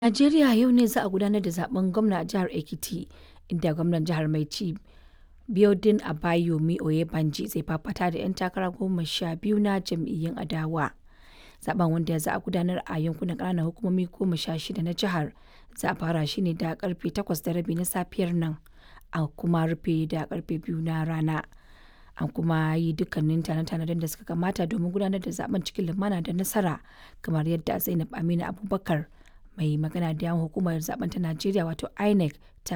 Najeriya yau ne za a gudanar da zaɓen gwamna a jihar Ekiti, inda gwamnan jihar mai ci Biodun Abayomi Oyebanji zai fafata da 'yan takara goma sha biyu na jam'iyyun adawa. Zaɓen wanda za a gudanar a yankunan ƙananan hukumomi goma sha shida na jihar, za a fara shi ne da karfe 8:30 na safiyar nan, a kuma rufe da karfe 2 na rana. An kuma yi dukkanin tanade-tanaden da suka kamata domin gudanar da zaɓen cikin lumana da nasara, kamar yadda Zainab Aminu Abubakar, mai magana da yawun hukumar zaɓen ta Najeriya wato INEC ta